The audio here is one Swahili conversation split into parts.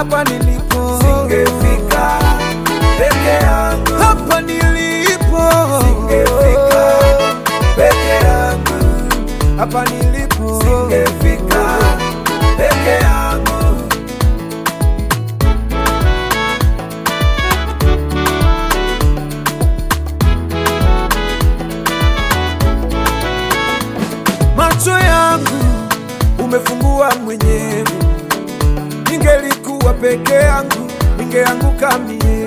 hapa nilipo singefika peke yangu, hapa nilipo singefika peke yangu, hapa nilipo singefika peke yangu. macho yangu umefungua mwenyewe, ningelikuwa peke yangu ningeanguka mie.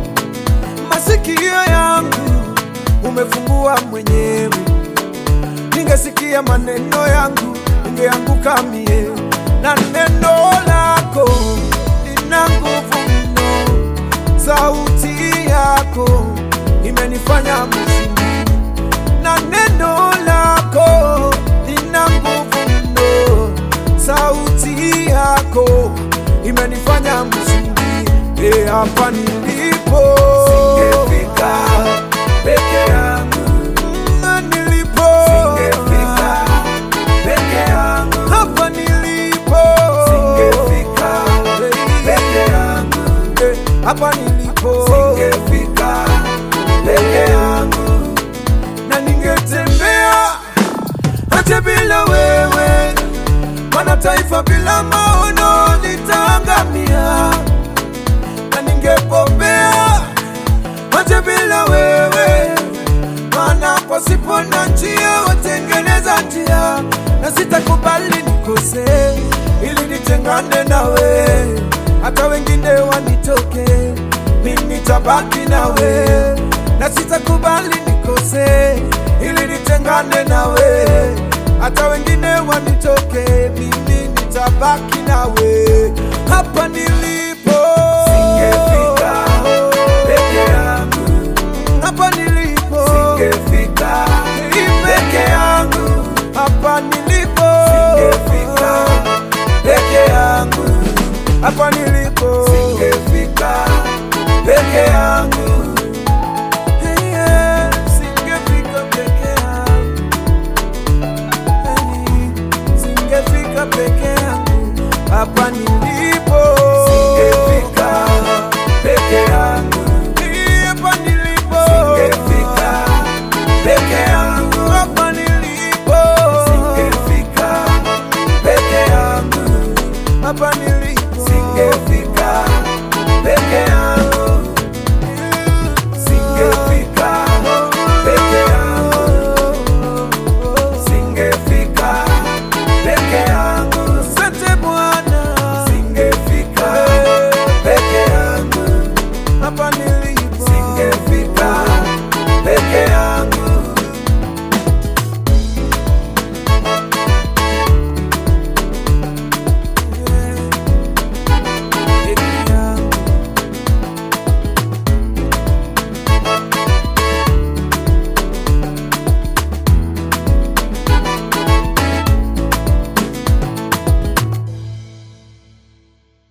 Masikio yangu umefungua mwenyewe, ningesikia maneno yangu ningeanguka mie. Na neno lako lina nguvu mno, sauti yako imenifanya mshindi na neno lako lina nguvu mno, sauti yako imenifanya mshindi. E, hapa nilipo Singefika peke yangu, Na nilipo singefika peke yangu, hapa nilipo singefika peke yangu, Eh, hapa nilipo singefika peke yangu. na ningetembea hata bila wewe, maana taifa bila maono litaangamia. Na ningepopea hata bila wewe, maana pasipo na njia watengeneza njia, na sitakubali nikose ili nitengane nawe, hata wengine wanitoke, mimi nitabaki nawe, na sitakubali nikose ili nitengane nawe, hata wengine wanitoke, mimi nitabaki nawe hapa nilipo. Singefika peke yangu, hapa nilipo singefika peke yangu, hapa nilipo singefika peke yangu, hapa nilipo singefika peke yangu. Hey, yeah, singefika peke yangu Hey, singefika peke yangu hapa nilipo Singefika peke yangu, Hey, hapa nilipo singefika peke yangu, hapa nilipo singefika peke yangu, hapa nilipo singefika peke yangu, singefika peke yangu, singefika peke yangu, Asante Bwana singefika peke yangu, hapa nilipo singefika peke yangu. peke yangu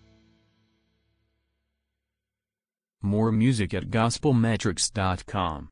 More music at gospelmetrics.com.